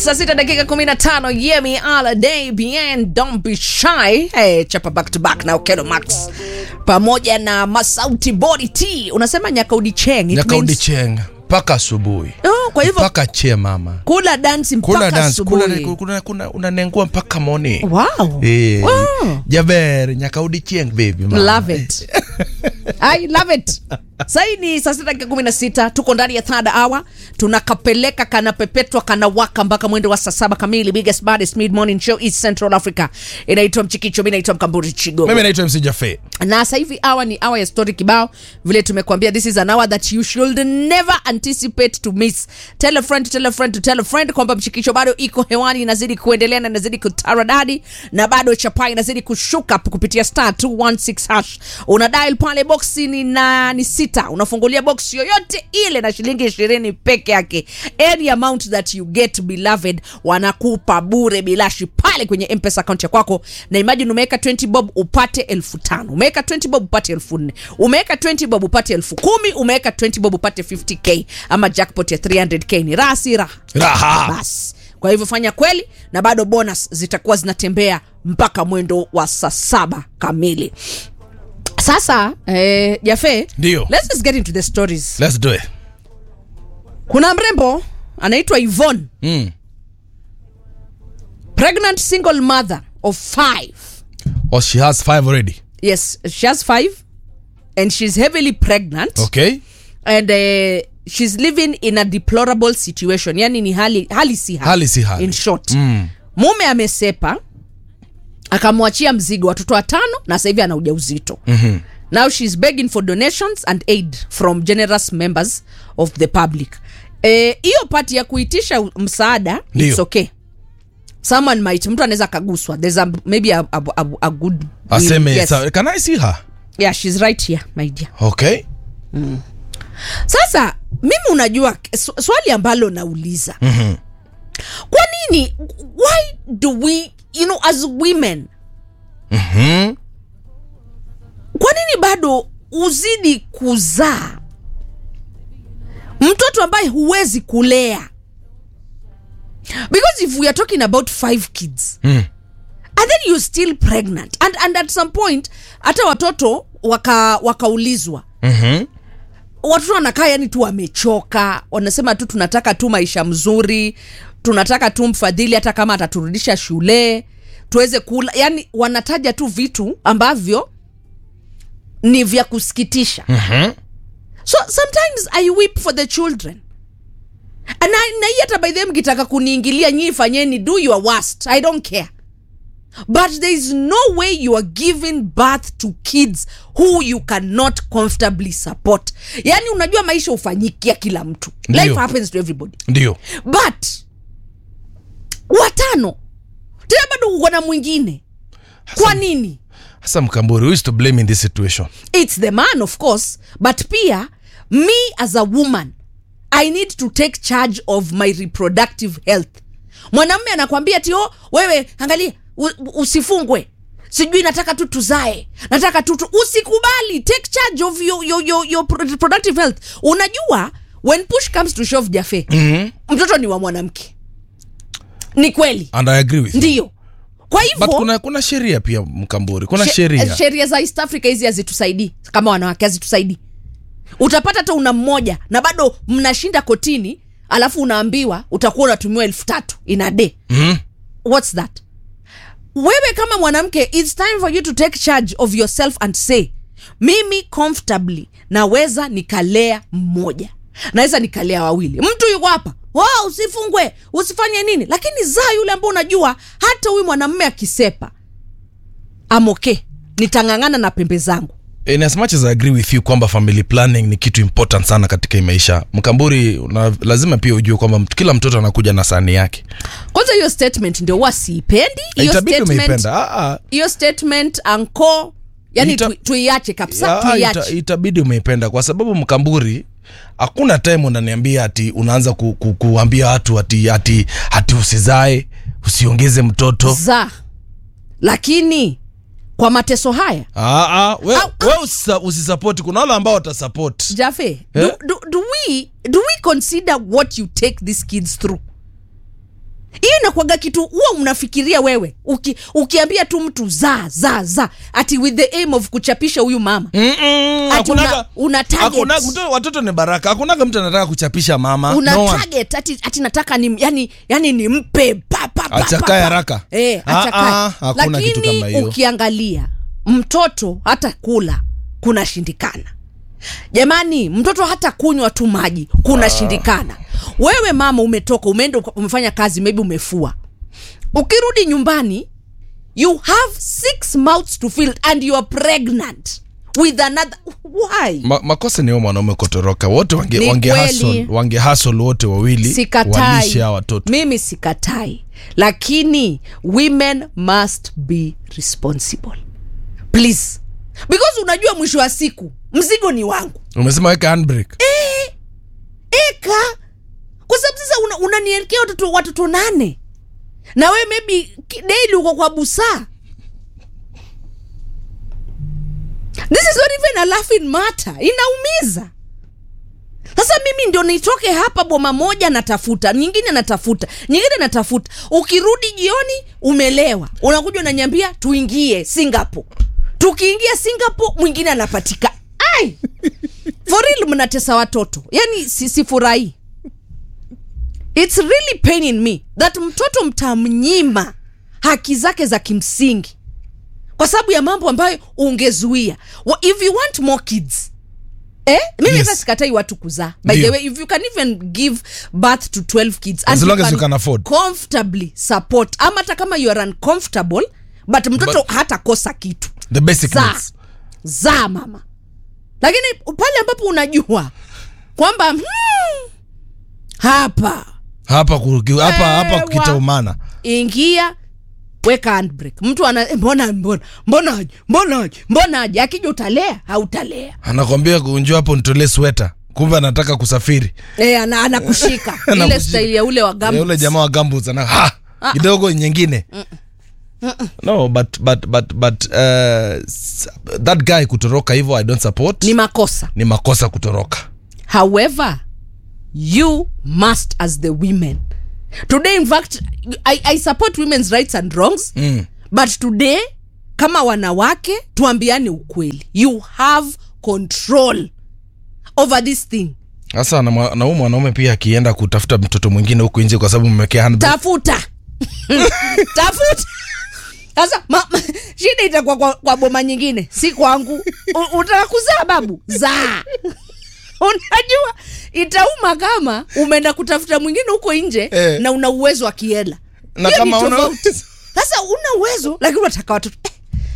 saa sita dakika kumi na tano yemi ala day bien don't be shy hey, chapa back to back na okelo max pamoja na masauti body t unasema nyakaudi cheng It nyakaudi means- cheng mpaka asubuhi oh, kwa hivyo mpaka che mama kula dansi kuna mpaka dance kuna, asubuhi kuna, kuna, unanengua mpaka moni wow. Eh, Wow. jaber nyakaudi chieng baby mama. love it i love it sahii ni saa sita dakika kumi na sita tuko ndani ya third hour tunakapeleka kanapepetwa kanawaka mpaka mwendo wa saa saba kamili biggest baddest mid morning show east central africa inaitwa mchikicho mi naitwa mkamburi chigo mimi naitwa mc jafe na sasa hivi hour ni hour ya story kibao vile tumekuambia this is an hour that you should never anticipate to miss tell a friend to tell a friend to tell a friend kwamba mshikisho bado iko hewani inazidi kuendelea na inazidi kutaradadi na bado chapa inazidi kushuka kupitia star 216 hash una dial pale boxi ni na ni sita unafungulia box yoyote ile na shilingi ishirini peke yake any amount that you get beloved wanakupa bure bilashi pale kwenye mpesa account ya kwako na imagine umeweka 20 bob upate elfu tano umeweka 20 bob upate elfu nne umeweka 20 bob upate elfu kumi umeweka 20 bob upate 50k ama jackpot ya 300k ni raha si raha raha basi kwa hivyo fanya kweli na bado bonus zitakuwa zinatembea mpaka mwendo wa saa saba kamili sasa eh, jafe Ndio. let's just get into the stories let's do it kuna mrembo anaitwa ivon mm. pregnant single mother of five oh, she has five already yes she has five and she's heavily pregnant okay and uh, she's living in a deplorable situation yani ni hali, hali si hali, Hali si hali. in short Mm. mume amesepa akamwachia mzigo watoto watano na sasa hivi ana ujauzito mm-hmm. now she's begging for donations and aid from generous members of the public Eh, hiyo e, pati ya kuitisha u- msaada Ndio. it's okay someone might mtu anaweza akaguswa there's a, maybe a, a, a, a good aseme yes. sa- can i see her yeah she's right here my dear okay sasa mimi unajua sw- swali ambalo nauliza mm-hmm. kwa nini why do we you know as women mm-hmm. kwa nini bado uzidi kuzaa mtoto ambaye huwezi kulea because if we are talking about five kids mm. and then you're still pregnant and, and at some point hata watoto waka wakaulizwa mm-hmm. watoto wanakaa yani tu wamechoka wanasema tu tunataka tu maisha mzuri tunataka tu mfadhili hata kama ataturudisha shule tuweze kula yani wanataja tu vitu ambavyo ni vya kusikitisha Mm-hmm. so sometimes i weep for the children na, na hii hata by the way mkitaka kuniingilia nyii fanyeni do your worst i don't care but there is no way you are giving birth to kids who you cannot comfortably support yani unajua maisha hufanyikia kila mtu Ndio. life happens to everybody ndio but watano tena bado uko na mwingine kwa nini hasa mkamburi who is to blame in this situation it's the man of course but pia me as a woman i need to take charge of my reproductive health mwanamme anakwambia tio wewe angalia u- usifungwe sijui nataka tu tuzae nataka tu tu usikubali take charge of your, your, your, your pro- reproductive health unajua when push comes to shove jafe mm-hmm. mtoto ni wa mwanamke ni kweli and i agree with you ndiyo kwa but hivyo kuna kuna sheria pia mkamburi kuna She- sheria sheria za east africa hizi hazitusaidii kama wanawake hazitusaidii utapata hata una mmoja na bado mnashinda kotini alafu unaambiwa utakuwa unatumiwa elfu tatu in a day mm-hmm. whats that wewe kama mwanamke its time for you to take charge of yourself and say mimi comfortably naweza nikalea mmoja naweza nikalea wawili mtu yuko hapa wow, usifungwe usifanye nini lakini zaa yule ambao unajua hata huyu mwanamme akisepa amoke nitang'ang'ana na pembe zangu in as much as i agree with you kwamba family planning ni kitu important sana katika hii maisha mkamburi una, lazima pia ujue kwamba mtu- kila mtoto anakuja na sani yake kwanza hiyo statement ndio huwa siipendi hiyo itabidi statement umeipenda Ah, ah. hiyo statement anko yani Ita- tu, tuiache kabisa Ya, tuiache ita, itabidi umeipenda kwa sababu mkamburi hakuna time unaniambia ati unaanza ku, ku, kuambia watu ati, ati, ati usizae usiongeze mtoto za lakini kwa mateso haya ah, ah, we, Au- we usisa- usisapoti kuna wale ambao watasapoti jafe Eh? do, do, do, we, do we consider what you take these kids through hiyo inakwaga kitu huwa unafikiria wewe uki, ukiambia tu mtu za za za ati with the aim of kuchapisha huyu mama Mm-mm, Ati una- hakunaga- una target. hakuna- mto- watoto ni baraka hakunaga mtu anataka kuchapisha mama una no one. target ati, ati nataka ni yani, yani nimpe pa, pa, pa, Achakae pa, pa. haraka. eh, Ah, achakae. ah, hakuna kitu Lakini kama hiyo. ukiangalia mtoto hata kula kunashindikana jamani mtoto hata kunywa tu maji kunashindikana wewe mama umetoka umeenda uka- umefanya kazi maybe umefua ukirudi nyumbani you have six mouths to fill and you are pregnant with another why Ma, makosa ni huyo mwanaume kutoroka wote wange, Ni wange, kweli. hustle, wange hustle wote wawili sikatai walishe hawa watoto mimi sikatai lakini women must be responsible please because unajua mwisho wa siku mzigo ni wangu umesema weka handbrake eka kwa sababu sasa una- unanielekea watoto watoto nane na we maybe ki- daily uko kwa busaa this is not even a laughing matter inaumiza sasa mimi ndio nitoke hapa boma moja natafuta nyingine natafuta nyingine natafuta ukirudi jioni umelewa unakuja unanyambia tuingie singapore tukiingia singapore mwingine anapatika ai for real mnatesa watoto yani si- sifurahii its really paining me that mtoto mtamnyima haki zake za kimsingi kwa sababu ya mambo ambayo ungezuia Wa- if you want more kids Eh? mimi Yes. hata sikatai watu kuzaa by the Ndio. way if you can even give birth to 12 kids As long as you can afford. comfortably support ama hata kama you are uncomfortable but mtoto But- hatakosa kitu the basic Zaa. needs. zaa mama lakini pale ambapo unajua kwamba hmm, hapa hapa ku- hapa hapa Ewa. kitaumana ingia weka handbrake mtu ana eh, mbona mbona mbona aje mbona aje mbona aje akija utalea hautalea anakwambia kunjua hapo nitolee sweta kumbe anataka kusafiri e, ana, anakushika ile Anakushika. staili ya ule wa Ya gambut. yule jamaa wa gamboots ana ha kidogo nyingine no but but but but uh, s- that guy kutoroka hivyo i don't support ni makosa ni makosa kutoroka however you must as the women today in fact i, I support women's rights and wrongs mm. but today kama wanawake tuambiane ukweli you have control over this thing sasa na mwa- na huyu mwanaume pia akienda kutafuta mtoto mwingine huku nje kwa sababu mmekea handbrake tafuta tafuta sasa ma, ma, shida itakuwa kwa, kwa boma nyingine si kwangu U- utaka kuzaa babu zaa unajua itauma kama umeenda kutafuta mwingine huko nje Eh. na una uwezo wa kiela Na Hiyo ni kama una- tofauti. sasa una uwezo lakini unataka watoto